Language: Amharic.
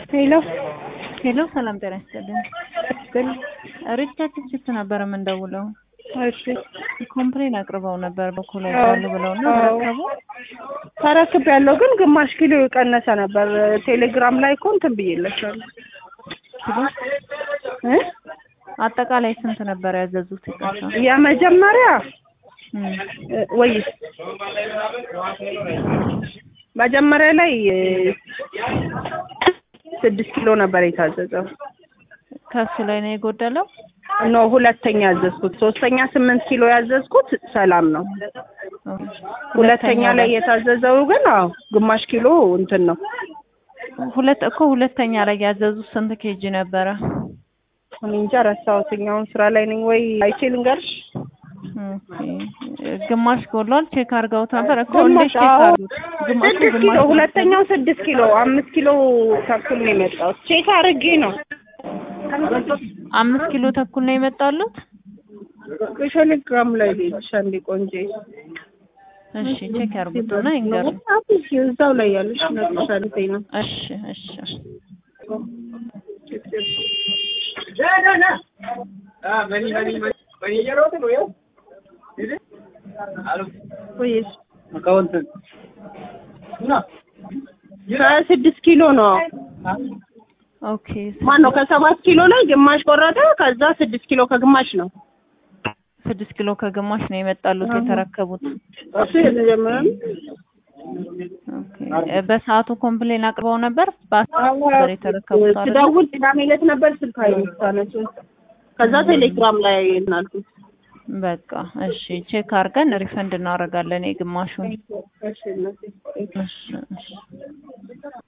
ሄሎ ሄሎ ሰላም ጤና ይስጥልኝ። ግን ሪቻርድ ችፕ ነበር የምንደውለው። እሺ ኮምፕሌን አቅርበው ነበር በኩል አዎ። ያሉ ብለው እና አዎ። ተረከቡ። ተረክብ ያለው ግን ግማሽ ኪሎ የቀነሰ ነበር። ቴሌግራም ላይ እኮ እንትን ብዬለሻለሁ ኪሎ እ አጠቃላይ ስንት ነበር ያዘዙት? ይቅርታ የመጀመሪያ እም፣ እ፣ ወይ መጀመሪያ ላይ እ፣ ስድስት ኪሎ ነበር የታዘዘው። ከሱ ላይ ነው የጎደለው። ኖ ሁለተኛ ያዘዝኩት። ሶስተኛ ስምንት ኪሎ ያዘዝኩት ሰላም ነው። ሁለተኛ ላይ የታዘዘው ግን አዎ ግማሽ ኪሎ እንትን ነው። ሁለት እኮ ሁለተኛ ላይ ያዘዙት ስንት ኬጂ ነበረ? እኔ እንጃ ረሳሁትኝ። አሁን ስራ ላይ ነኝ ወይ አይቼ ልንገርሽ። ኦኬ ግማሽ ጎሏል። ቼክ አድርገውት ነበር እኮ ግማሽ እንዴት ቼክ አዎ አድርጉት? ግማሹ ስድስት ኪሎ ግማሽ ሁለተኛው ስድስት ኪሎ አምስት ኪሎ ተኩል ነው የመጣሁት። ቼክ አድርጌ ነው አምስት ኪሎ ተኩል ነው የመጣሉት። ቴሌግራም ላይ ሌሎች አንዴ ቆንጆ እሺ ቼክ ያርጉትና ይንገሩ። እዛው ላይ ያለሽ ነቅሻለኝ ነው እሺ እሺ ወይስ ከስድስት ኪሎ ነው ኦኬ ማን ነው ከሰባት ኪሎ ላይ ግማሽ ቆረጠ። ከዛ ስድስት ኪሎ ከግማሽ ነው ስድስት ኪሎ ከግማሽ ነው የመጣሉት የተረከቡት። እሱ የመጀመሪያ ኦኬ እ በሰዓቱ ኮምፕሌን አቅርበው ነበር። በአስር ነበር የተረከቡት አይደል? ስደውል ቅዳሜ ዕለት ነበር ስልክ አይነሳነችው። ከዛ ቴሌግራም ላይ እናልኩት በቃ እሺ ቼክ አድርገን ሪፈንድ እናደርጋለን የግማሹን። እሺ እናቴ። እሺ እሺ